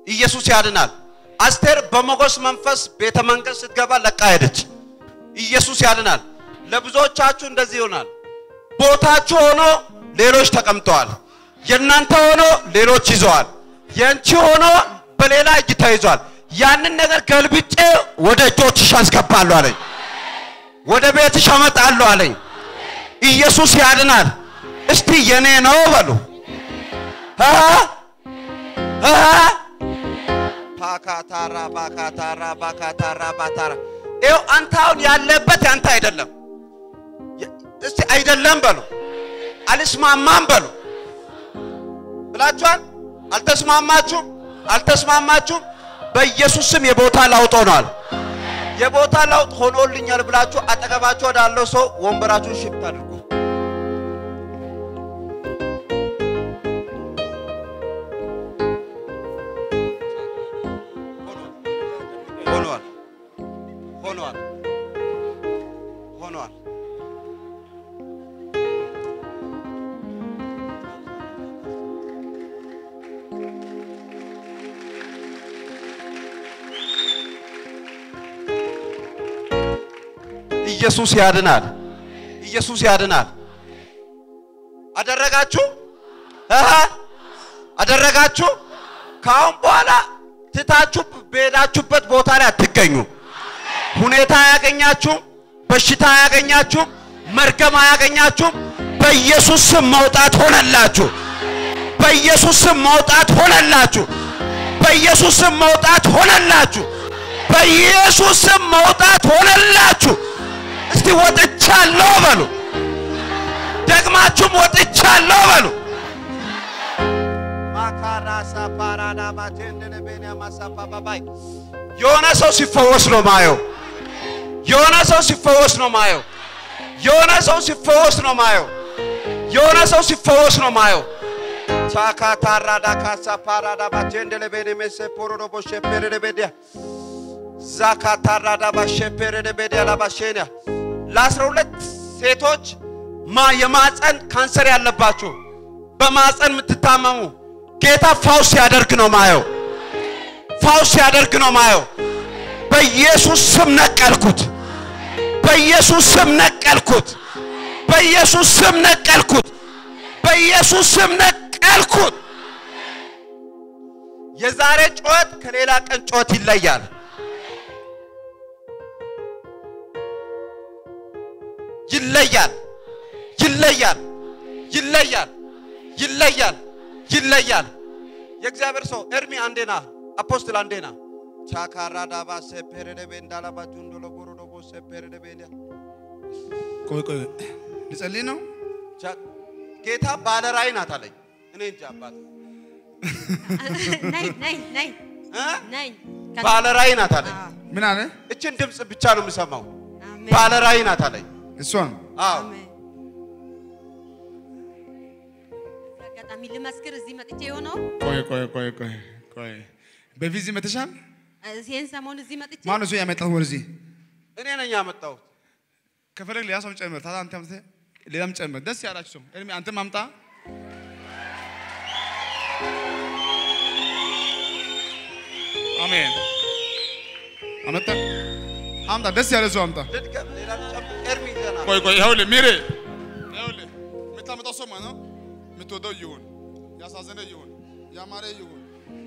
ኢየሱስ ያድናል። አስቴር በሞገስ መንፈስ ቤተ መንግስት ስትገባ ለቃ ሄደች። ኢየሱስ ያድናል። ለብዙዎቻችሁ እንደዚህ ይሆናል። ቦታችሁ ሆኖ ሌሎች ተቀምጠዋል። የእናንተ ሆኖ ሌሎች ይዘዋል። የአንቺ ሆኖ በሌላ እጅ ተይዟል። ያንን ነገር ገልብጬ ወደ እጆችሽ አስገባለሁ አለኝ። ወደ ቤትሽ አመጣለሁ አለኝ። ኢየሱስ ያድናል። እስቲ የኔ ነው በሉ። አሃ አሃ ፓካታራ ባካታራ ባካታራ ባታራ ይኸው አንተ አሁን ያለበት ያንተ አይደለም። የ- እስቲ አይደለም በሉ። አልስማማም በሉ ብላችኋል። አልተስማማችሁም፣ አልተስማማችሁም። በኢየሱስ ስም የቦታ ለውጥ ሆኗል። የቦታ ለውጥ ሆኖልኛል ብላችሁ አጠገባችሁ ወዳለው ሰው ወንበራችሁን ሽፍት አድርጉ። ሆኗል ሆኗል ሆኗል። ኢየሱስ ያድናል። ኢየሱስ ያድናል። አደረጋችሁ እህ አደረጋችሁ። ከአሁን በኋላ ትታችሁ በሄዳችሁበት ቦታ ላይ አትገኙ። ሁኔታ አያገኛችሁም። በሽታ አያገኛችሁም። መርገም አያገኛችሁም። በኢየሱስ ስም መውጣት ሆነላችሁ። በኢየሱስ ስም መውጣት ሆነላችሁ። በኢየሱስ ስም መውጣት ሆነላችሁ። በኢየሱስ ስም መውጣት ሆነላችሁ። እስቲ ወጥቻለሁ በሉ። ደግማችሁም ወጥቻለሁ በሉ። ማካራሳ ፓራዳ ባቴንደለ ቤንያ ማሳፋ ባባይ የሆነ ሰው ሲፈወስ ነው ማየው። የሆነ ሰው ሲፈወስ ነው ማየው። የሆነ ሰው ሲፈወስ ነው ማየው። የሆነ ሰው ሲፈወስ ነው ማየው። ቻካ ታራዳ ካሳ ፓራዳ ባቴንደለ ቤኔ ሜሴ ፖሮዶ ቦሼ ፔሬደ ቤዲያ ዛካ ታራዳ ባሼ ፔሬደ ቤዲያ ላባሼንያ ለአስራ ሁለት ሴቶች ማ የማፀን ካንሰር ያለባችሁ በማፀን የምትታመሙ ጌታ ፋውስ ሲያደርግ ነው ማየው። ፋውስ ሲያደርግ ነው ማየው። በኢየሱስ ስም ነቀልኩት። በኢየሱስ ስም ነቀልኩት። በኢየሱስ ስም ነቀልኩት። በኢየሱስ ስም ነቀልኩት። የዛሬ ጩኸት ከሌላ ቀን ጩኸት ይለያል። ይለያል። ይለያል። ይለያል። ይለያል። ይለያል። የእግዚአብሔር ሰው ኤርሚ አንዴና አፖስትል አንዴና ቻካራ ዳባ ሴፔሬደቤ እንዳላባጁ እንደለጎሮዶቦ ሴፔሬደቤ ቆይ ቆይ ልጸልይ ነው። ጌታ ባለ ራእይ ናት አለኝ። እኔ እንጃ አባት ነይ ነይ ነይ እ? ነይ ባለ ራእይ ናት አለኝ። ምን አለ? እችን ድምፅ ብቻ ነው የምሰማው። አሜን ባለ ራእይ ናት አለኝ። እሷን አዎ አሜን። አጋጣሚ ልመስክር እዚህ መጥቼ የሆነው ቆይ ቆይ ቆይ ቆይ ቆይ በፊት እዚህ መተሻል? ይህን ሰሞን እዚህ መጥቼ ማን እሱ ያመጣት ወደዚህ? እኔ ነኝ ያመጣሁት። ከፈለግ ሌላ ሰው ጨምር። ታዲያ አንተ አምጥተህ ሌላም ጨምር። ደስ ያላችሁ ሰው እድሜ አንተም አምጣ። አሜን። አመጣ አምጣ። ደስ ያለ ሰው አምጣ። ልድገም፣ ሌላ ልጨምር። ኤርሚ ገና ቆይ ቆይ፣ ይኸውልህ ሚሬ፣ ይኸውልህ የምታመጣው ሰው ማለት ነው የምትወደው ይሁን፣ ያሳዘነ ይሁን፣ ያማረ ይሁን።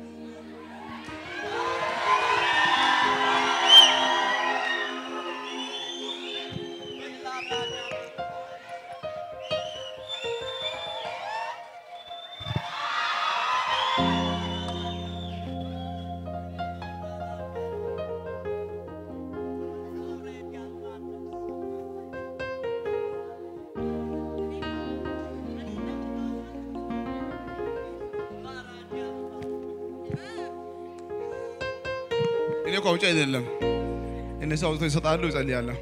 እኔ እኮ አውጪ አይደለም እነሱ አውጥተው ይሰጣሉ፣ ይጸልያለሁ።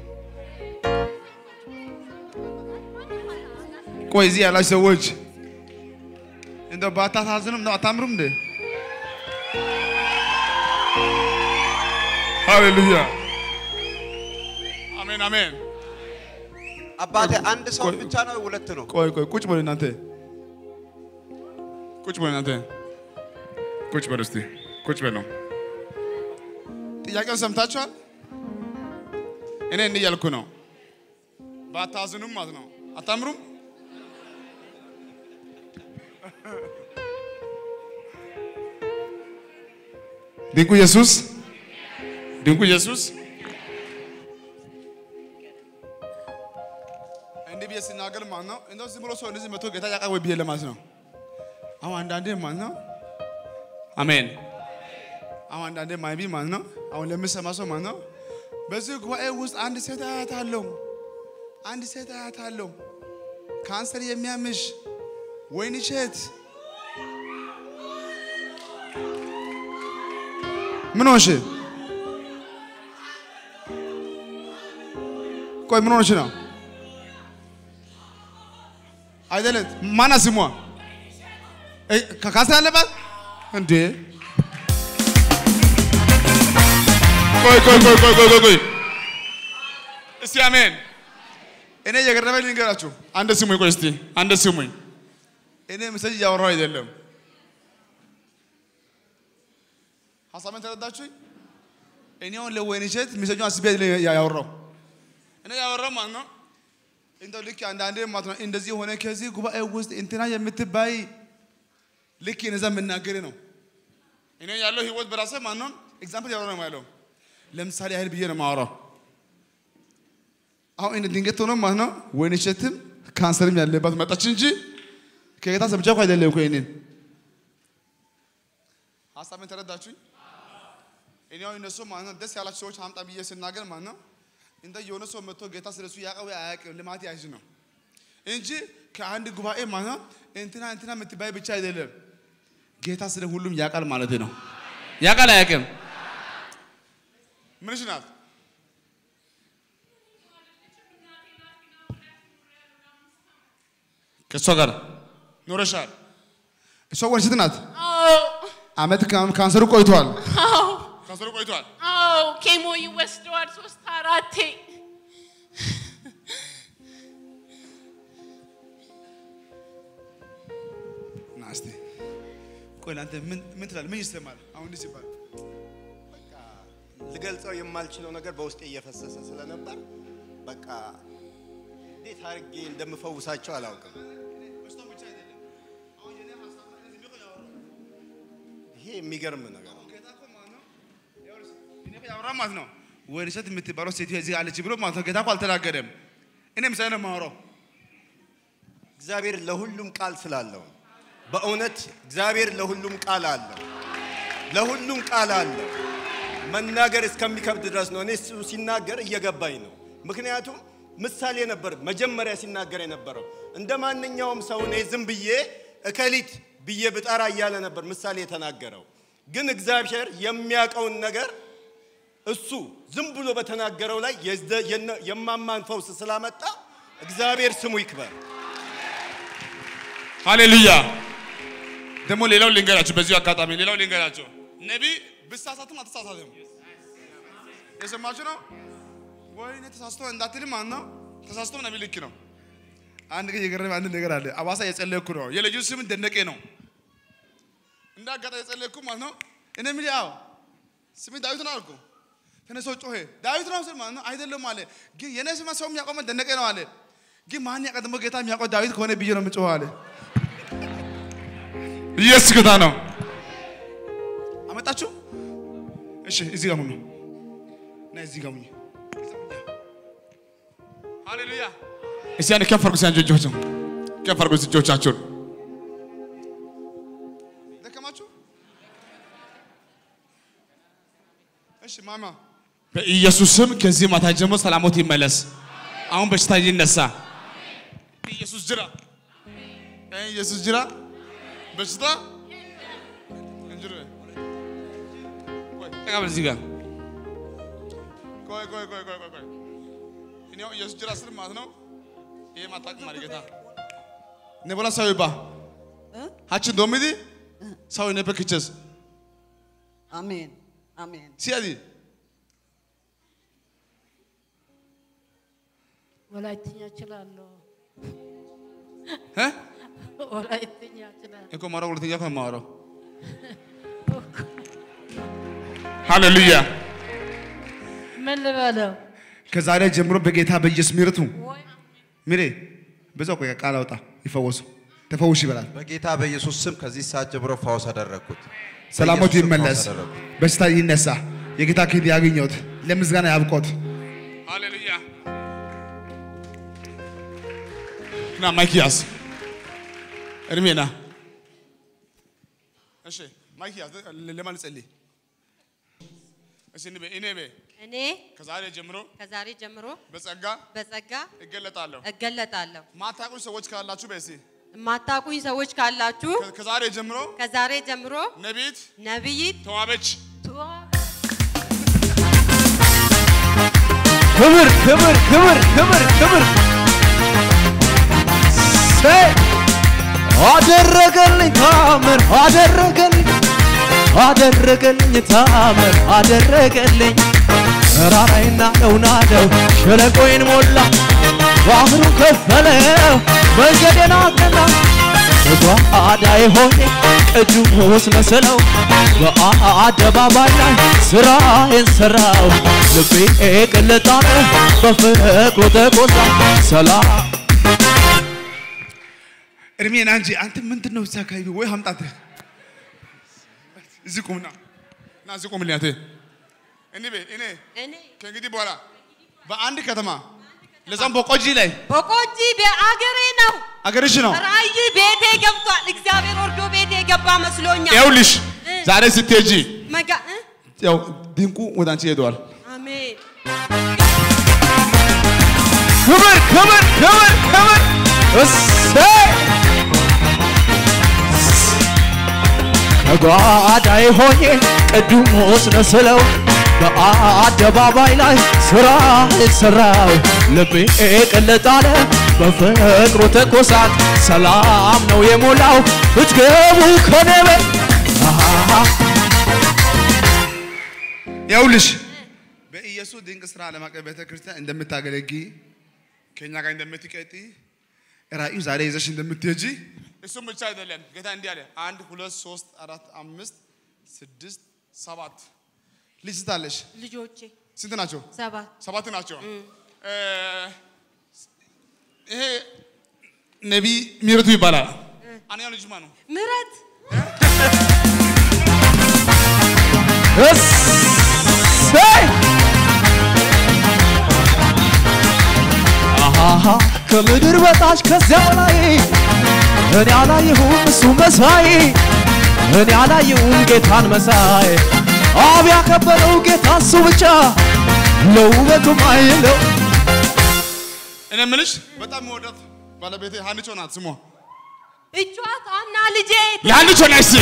ቆይ እዚህ ያላችሁ ሰዎች እንደው ባታሳዝኑም ነው አታምሩም እንዴ? ሃሌሉያ አሜን አሜን። አባቴ አንድ ሰው ቆይ- ብቻ ነው ሁለት ነው? ቆይ ቆይ ቁጭ በሉ እናንተ ቁጭ በሉ እናንተ ቁጭ በሉ እስቲ ቁጭ በለው። ጥያቄውን ሰምታችኋል? እኔ እንዲህ እያልኩ ነው። ባታዝኑም ማለት ነው። አታምሩም? ድንቁ ኢየሱስ ድንቁ ኢየሱስ እንዲህ ብዬ ሲናገር ማለት ነው እንደው ዝም ብሎ ሰው እንደዚህ መቶ ጌታ ያውቃል ወይ ብዬ ለማለት ነው። አሁን አንዳንዴ ማለት ነው አሜን። አሁን አንዳንዴ ማይቢ ማለት ነው አሁን ለምሰማ ሰው ማለት ነው በዚህ ጉባኤ ውስጥ አንድ ሴት አያታለሁ፣ አንድ ሴት አያታለሁ ካንሰር የሚያምሽ ወይን እሸት ምን ሆንሽ? ቆይ ምን ሆንሽ ነው? አይደለም ማና ስሟ እ ካንሰር አለባት እንዴ? ቆይ ቆይ ቆይ ቆይ ቆይ ቆይ እስቲ አሜን። እኔ የገረመኝ ልንገራችሁ። አንድ ስሙኝ፣ ቆይ እስቲ አንድ ስሙኝ። እኔ ምሰጅ እያወራሁ አይደለም። ሀሳቤን ተረዳችሁኝ? እኔ አሁን ለወይን እሸት ሚሰጁ አስቤ አይደለም ያወራው እኔ ያወራው ማለት ነው እንደው ልክ አንዳንዴ ማለት ነው እንደዚህ ሆነ ከዚህ ጉባኤ ውስጥ እንትና የምትባይ ልክ እነዛ የምናገር ነው። እኔ ያለው ህይወት በራሴ ማለት ነው ኤግዛምፕል ያወራ ነው ያለው። ለምሳሌ ያህል ብዬ ነው የማወራው። አሁን እንደ ድንገት ሆኖ ማለት ነው ወይን እሸትም ካንሰርም ያለባት መጣች እንጂ ከጌታ ሰምቼ እኮ አይደለም እኮ ይሄንን ሀሳቤን ተረዳችሁኝ? እኔ አሁን እነሱ ማለት ነው ደስ ያላቸው ሰዎች አምጣ ብዬ ስናገር ማለት ነው እንደ የሆነ ሰው መጥቶ ጌታ ስለሱ ያውቀው አያውቅም ልማት ያዥ ነው እንጂ ከአንድ ጉባኤ ማለት ነው እንትና እንትና የምትባይ ብቻ አይደለም። ጌታ ስለ ሁሉም ያውቃል ማለት ነው። ያውቃል አያውቅም? ምንሽ ናት? ከእሷ ጋር ኖረሻል። እሷ ወንሽት ናት። አዎ አመት ካንሰሩ ቆይቷል። አዎ ካንሰሩ ቆይቷል። አዎ ኬሞ ይወስደዋል ሶስት አራቴ። ና እስቲ ቆይ ለአንተ ምን ምን ትላለህ? ምን ይሰማል? አሁን እንዲህ ሲባል ልገልጸው የማልችለው ነገር በውስጤ እየፈሰሰ ስለነበር በቃ እንዴት አድርጌ እንደምፈውሳቸው አላውቅም። ይሄ የሚገርም ነገር ነው። እኔ እኮ ያወራ ማለት ነው ወይን እሸት የምትባለው ሴትዮ እዚህ አለች ብሎ ማለት ነው። ጌታ እኮ አልተናገረም። እኔ ምሳሌ ነው የማወራው። እግዚአብሔር ለሁሉም ቃል ስላለው በእውነት እግዚአብሔር ለሁሉም ቃል አለው። ለሁሉም ቃል አለው። መናገር እስከሚከብድ ድረስ ነው። እኔ እሱ ሲናገር እየገባኝ ነው። ምክንያቱም ምሳሌ ነበር መጀመሪያ ሲናገር የነበረው። እንደ ማንኛውም ሰው እኔ ዝም ብዬ እከሊት ብዬ ብጠራ እያለ ነበር ምሳሌ የተናገረው። ግን እግዚአብሔር የሚያውቀውን ነገር እሱ ዝም ብሎ በተናገረው ላይ የዘ- የነ- የማማን ፈውስ ስላመጣ እግዚአብሔር ስሙ ይክበር። ሃሌሉያ። ደግሞ ሌላው ልንገራችሁ፣ በዚሁ አጋጣሚ ሌላው ልንገራችሁ። ነቢይ ብሳሳትም አልተሳሳትም። የሰማችሁ ነው። ወይኔ ተሳስቶ እንዳትልም ማለት ነው። ተሳስቶ ነቢይ ልክ ነው። አንድ ግን የገረመኝ አንድ ነገር አለ። አዋሳ የጸለይኩ ነው። የልጁ ስም ደነቄ ነው። እንደ አጋጣሚ የጸለይኩ ማለት ነው። እኔ ምን ያው ስሜ ዳዊት ነው አልኩ። ተነሶ ጮሄ ዳዊት ነው ስል ማለት ነው አይደለም አለ። ግን የኔ ስማ ሰው የሚያውቀው ደነቄ ነው አለ። ግን ማን ያውቃል ደግሞ ጌታ የሚያውቀው ዳዊት ከሆነ ብዬ ነው የምጮኸው አለ። ኢየሱስ ጌታ ነው። አመጣችሁ? እሺ፣ እዚህ ጋር ሁኑ እና እዚህ ጋር ሁኚ። ሃሌሉያ። እስቲ አንድ ከፍ አድርጉ፣ ሲያንጆ እጆቻችሁን ከፍ አድርጉ እጆቻችሁን። ደከማችሁ? እሺ ማማ በኢየሱስ ስም ከዚህ ማታ ጀምሮ ሰላሞት ይመለስ። አሁን በሽታ ይነሳ። ኢየሱስ ጅራ ኢየሱስ ጅራ በሽታ እንጅራ ቆይ ተቀበል እዚህ ጋር ቆይ ቆይ ቆይ ቆይ ቆይ ቆይ እኔ አሁን ኢየሱስ ጅራ ስል ማለት ነው ይሄ ማታቅ ማለት ጌታ ነቦላ ሰው ይባ ሀችን ዶሚዲ ሰው ኔ በክቸስ አሜን አሜን ሲያዲ ወላይትኛ እችላለሁ። እ ወላይትኛ እችላለሁ። እኮ ማውራው ሁለተኛ እኮ ነው የማወራው ሃሌሉያ። ምን ልበለው? ከዛሬ ጀምሮ በጌታ በኢየሱስ ምሕረቱ ምሬ በዛው ቆይ ቃል አውጣ ይፈወሱ ተፈውሽ ይበላል። በጌታ በኢየሱስ ስም ከዚህ ሰዓት ጀምሮ ፈውስ አደረግኩት። ሰላሞት በኢየሱስ ስም ይመለስ፣ ፈውስ አደረግኩት። በሽታ ይነሳ፣ የጌታ ክንድ ያገኘውት፣ ለምስጋና ያብቆት። ሃሌሉያ ና ማይክ ያዝ፣ እድሜ ና። እሺ ማይክ ያዝ፣ ለማን ልጸልይ? እሺ እኔ በ- እኔ በ- እኔ ከዛሬ ጀምሮ ከዛሬ ጀምሮ በጸጋ በጸጋ እገለጣለሁ። እገለጣለሁ። ማታውቁኝ ሰዎች ካላችሁ በሲ የማታውቁኝ ሰዎች ካላችሁ ከዛሬ ጀምሮ ከዛሬ ጀምሮ ነቢይት ነቢይት ተዋበች ክብር ክብር ክብር ክብር ክብር ሰይ አደረገልኝ ታምር አደረገልኝ አደረገልኝ ታምር አደረገልኝ ተራራይና ነውናደው ሸለቆይን ሞላ ባህሩን ከፈለው መንገዴን አቀና በጓዳዬ ሆኜ ቅዱስ መስለው በአደባባይ ላይ ስራዬን ሰራው ልቤ ቅልጣነ በፍቅሩ ተቆጣ ሰላም እድሜና እንጂ አንተ ምንድን ነው እዚህ አካባቢ ወይ ሀምጣት እዚህ ቁምና ና እዚህ ቁምልኝ አንተ እኔ ቤ እኔ እኔ ከእንግዲህ በኋላ በአንድ ከተማ ለዛም በቆጂ ላይ በቆጂ በአገሬ ነው። አገርሽ ነው ራእይ ቤቴ ገብቷል። እግዚአብሔር ወርዶ ቤቴ ገባ መስሎኛል። ይኸውልሽ እ። ዛሬ ስትሄጂ መጋ እ? ያው ድንቁ ወደ አንቺ ሄደዋል አሜን ክብር ክብር ክብር ክብር እሰይ ከጓዳዬ ሆኜ ቅዱስ መስለው በአደባባይ ላይ ስራ ሰራው ልቤ ቅልጥ አለ በፍቅሩ ትኩሳት ሰላም ነው የሞላው ብትገቡ ከኔ ቤት አሃ ይኸውልሽ በኢየሱስ ድንቅ ስራ ዓለም አቀፍ ቤተ ክርስቲያን እንደምታገለጊ ከእኛ ጋር እንደምትቀጢ ራእዩ ዛሬ ይዘሽ እንደምትሄጂ እሱም ብቻ አይደለም። ጌታ እንዲህ አለ፣ አንድ ሁለት ሶስት አራት አምስት ስድስት ሰባት ልጅ ስታለሽ ልጆቼ ስንት ናቸው? ሰባት ሰባት ናቸው። እ፣ ይሄ ነቢይ ምሕረቱ ይባላል። አንደኛው ልጅ ማን ነው? ምረት እሰይ አሃሃ ከምድር በታች ከዚያ ላይ እኔ አላየሁም እሱ መሳይ እኔ አላየሁም ጌታን መሳይ አብ ያከበረው ጌታ እሱ ብቻ ለውበቱም አይለው እኔ የምልሽ በጣም የምወዳት ባለቤቴ ሀንቾ ናት ስሟ። እቿት አና ልጄ የሀንቾ ነች እስኪ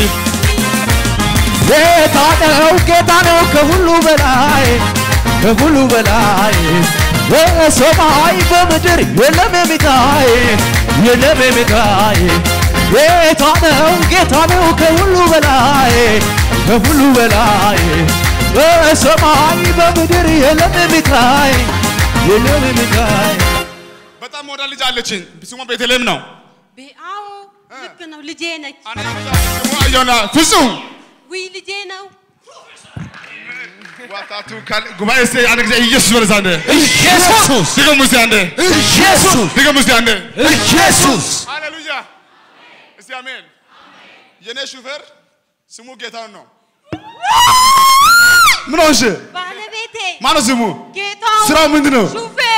ጌታ ነው ጌታ ነው ከሁሉ በላይ ከሁሉ በላይ በሰማይ በምድር የለም የሚታይ የለም የሚታይ ጌታ ነው ጌታ ነው ከሁሉ በላይ ከሁሉ በላይ በሰማይ በምድር የለም የሚታይ የለም የሚታይ በጣም ወዳ ልጅ አለችኝ። ስሟ ቤተልሔም ነው። አዎ ልክ ነው ልጄ ነች አንደኛው ልጅ አለ፣ ስሟ አየሁና ፍጹም ውይ ልጄ ነው ዋታቱ ካል ጉባኤ እስቲ አንድ ጊዜ ኢየሱስ በለዛ አንዴ ኢየሱስ ድገሙ እስቲ አንዴ ኢየሱስ ድገሙ እስቲ አንዴ ኢየሱስ ሃሌሉያ እስቲ አሜን። የኔ ሹፌር ስሙ ጌታውን ነው። ምን ሆንሽ? ባለቤቴ ማነው ስሙ? ጌታው ስራው ምንድን ነው? ሹፌር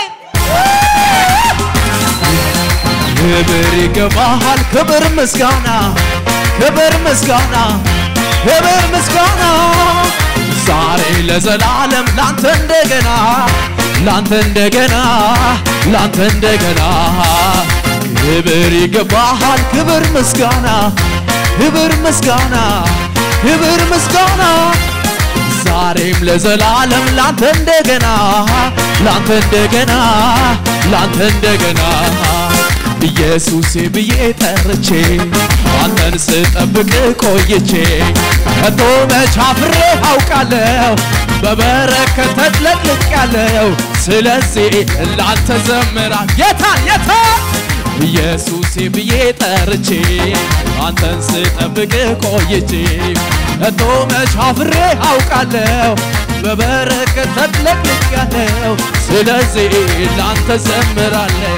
ክብር ይገባሃል፣ ክብር ምስጋና፣ ክብር ምስጋና፣ ክብር ምስጋና ዛሬ ለዘላለም ላንተ እንደገና ላንተ እንደገና ላንተ እንደገና ክብር ይገባሃል፣ ክብር ምስጋና፣ ክብር ምስጋና፣ ክብር ምስጋና ዛሬም ለዘላለም ላንተ እንደገና ላንተ እንደገና ላንተ እንደገና ኢየሱሴ ብዬ ጠርቼ አንተን ስጠብቅ ቆይቼ ከቶ መች አፍሬ አውቃለሁ በበረከት ተጥለቅልቄያለሁ ስለዚህ ላንተ ዘምራል የታ የታ ኢየሱሴ ብዬ ጠርቼ አንተን ስጠብቅ ቆይቼ እቶ መች አፍሬ አውቃለሁ በበረከት ተጥለቅልቄያለሁ ስለዚህ ላንተ ዘምራለሁ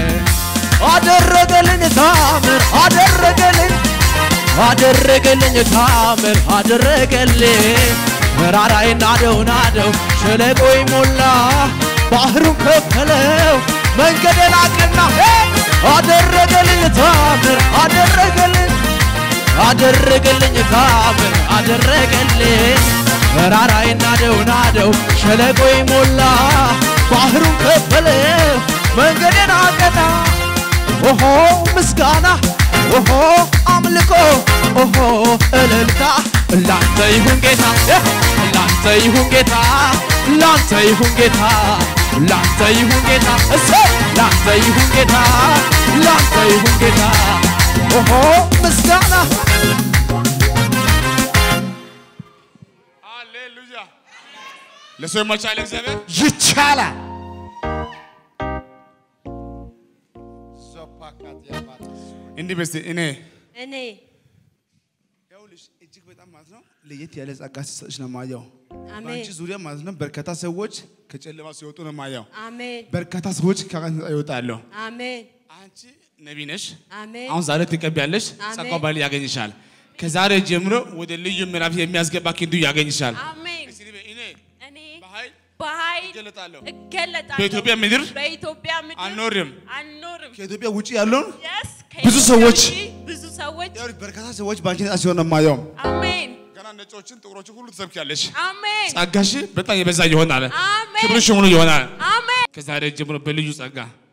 አደረገልኝ ታምር አደረገልኝ አደረገልኝ ታምር አደረገልኝ መራራይ ናደው ናደው ሸለቆይ ሞላ ባህሩን ከፈለው መንገዴን አቀና አደረገልኝ ታምር አደረገልኝ አደረገልኝ ታምር አደረገልኝ መራራይ ናደው ናደው ሸለቆይ ሞላ ባህሩን ከፈለው መንገዴን አቀና ኦሆ ምስጋና ኦሆ አምልኮ ኦሆ እልልታ ላንተ ይሁን ጌታ ላንተ ይሁን ጌታ ላንተ ይሁን ጌታ ላንተ ይሁን ጌታ እሰ ላንተ ይሁን ጌታ ላንተ ይሁን ጌታ ኦሆ ምስጋና ሃሌሉያ ለሰው የማይቻል እግዚአብሔር ይቻላል። እንዲህ በስቲ እኔ እኔ ይኸውልሽ እጅግ በጣም ማለት ነው ለየት ያለ ጸጋ ሲሰጥሽ ነው ማየው። አሜን በአንቺ ዙሪያ ማለት ነው በርካታ ሰዎች ከጨለማ ሲወጡ ነው ማየው። አሜን በርካታ ሰዎች ከቀን ይወጣሉ። አሜን አንቺ ነቢ ነሽ። አሜን አሁን ዛሬ ትቀቢያለሽ። አሜን። ጸጋው ባል ያገኝሻል። ከዛሬ ጀምሮ ወደ ልዩ ምዕራፍ የሚያስገባ ክንዱ ያገኝሻል። አሜን። እስቲ በይ፣ እኔ እኔ በኃይል በኃይል እገለጣለሁ። እገለጣለሁ። በኢትዮጵያ ምድር በኢትዮጵያ ምድር አልኖርም። አልኖርም። ከኢትዮጵያ ውጭ ያለውን Yes፣ ብዙ ከኢትዮጵያ ሰዎች ውጪ ብዙ ሰዎች ይኸውልሽ በርካታ ሰዎች በአንቺ ነጻ ሲሆን ነው የማየው። አሜን ገና ነጮችን ጥቁሮችን ሁሉ ትሰብኪያለሽ። አሜን ጸጋሽ በጣም የበዛ ይሆናል። አሜን ክብርሽ ሙሉ ይሆናል። አሜን ከዛሬ ጀምሮ በልዩ ጸጋ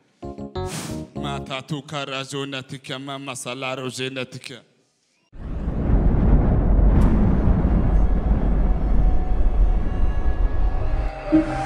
ማታቱ ካራዞነትከ ማማሳላሮዜነትከ Thank